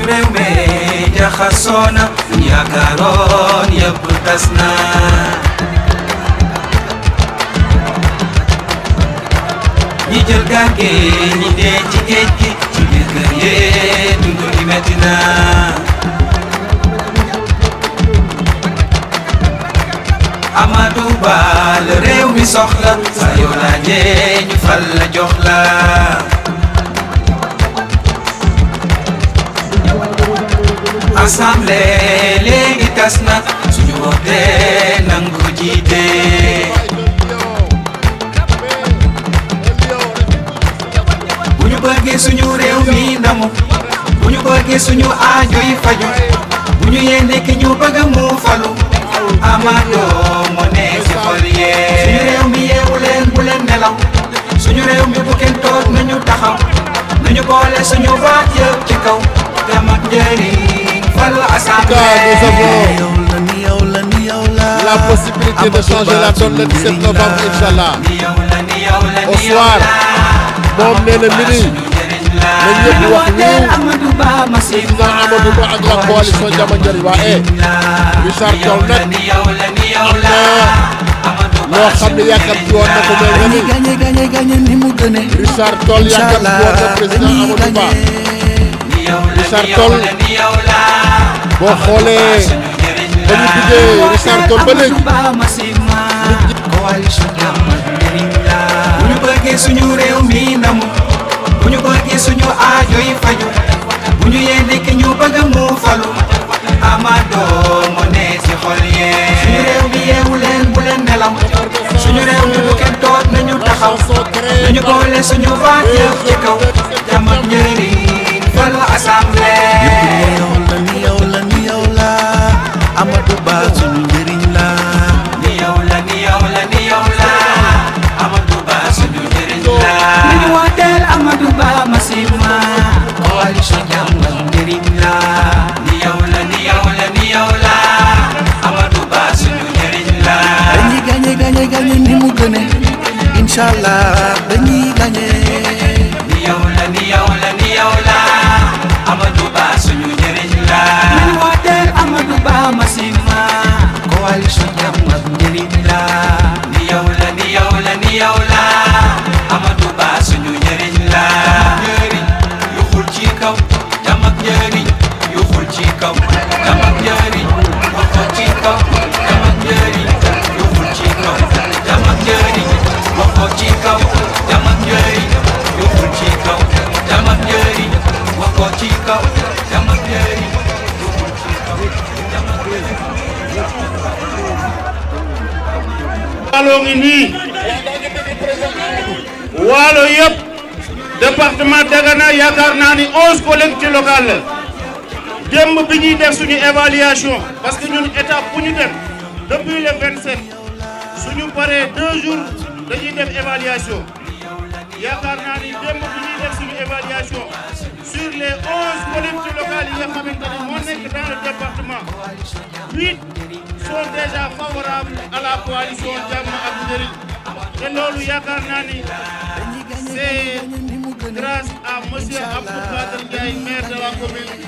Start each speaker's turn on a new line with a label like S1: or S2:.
S1: réew mi jaxasoo na yaakaaroon yëpp tas na ñi jël gaal gi ñi dee ci géej gi ci biir kër yee dund gi metti na Amadou Ba la réew mi soxla saa yoo laajee ñu fal la jox la assemblée léegi tas na suñu wootee nangu ko jiite bu ñu bëggee suñu réew mi ndamu bu ñu bëggee suñu aajo yi faju bu ñu yéene ki ñu bëgg mu falu Amadou moo nekk ci xol yee suñu réew mi yeewu leen bu leen nelaw suñu réew mi bu kenn toog nañu taxaw nañu boole suñu baat yëpp ci kaw jàmm ak njëriñ falu assemblée
S2: la possibilité de changer la donne le 17 novembre Inch'Allah au soir moom nee na midi na ñëpp wax ñu président Amadou Ba ak la coalition Jàmm Njariñ waa eh Richard Toll nag am na loo xam ne yàkkamti woon na ko mel na ni
S3: gagné gagné gagné ni mu gëne
S2: Richard Toll yàkkamti woon na président Amadou Ba Richard Toll boo xoolee ba ñu duggee Richard Toll ba léegi
S1: bu ñu bëggee suñu réew mi ndamu bu ñu bëggee suñu aajo yi faju bu ñu yéene ki ñu bëgg mu falu Amadou moo ne ci xol yee suñu réew mi yeewu leen bu leen nelaw suñu réew mi bu kenn toog nañu taxaw nañu boole suñu baat yëpp ci kaw jàmm ak njëriñ falu assemblée
S3: yow la ni yow la ni yow la Amadou Ba suñu njëriñ la
S1: ni yow la ni yow la ni yow la Amadou Ba suñu njëriñ la nañu wooteel Amadou Ba Massima coalition jàmm ak njëriñ la ni yow la ni yow la ni yow la Amadou Ba suñu njëriñ la
S3: dañuy gagné gagné gagné ni mu gëne Inch'Allah dañuy gagné
S1: ni yow la ni yow la ni yow la Amadou Ba suñu njëriñ la nañu wooteel Amadou Ba Massima coalition jàmm ak njëriñ la ni yow la ni yow la ni yow la Amadou Ba suñu njëriñ la njëriñ yu xul ci kaw jàmm ak njëriñ yu xul ci kaw jàmm ak njëriñ waxo ci kaw jàmm ak njëriñ yu xul ci kaw jàmm ak njëriñ waxo ci kaw jàmm ak njëriñ yu xul ci kaw jàmm ak njëriñ waxo ci kaw jàmm ak njëriñ yu xul ci kaw jàmm ak njëriñ
S4: waalo ngi nii waalo yëpp département Dagana yaakaar naa ni onze collectivités locales la démb bi ñuy def suñu évaluation parce que ñun étape bu ñu def depuis le 27 suñu paree deux jours dañuy def évaluation yaakaar naa ni démb bi ñuy def suñu évaluation sur les onze collectivités locales yi nga xamante ne moo nekk dans le département huit sont déjà favorables à la coalition Jàmm ak Njëriñ te loolu yaakaar naa ni c'est grâce à monsieur Abdou Kader Ndiaye maire de la commune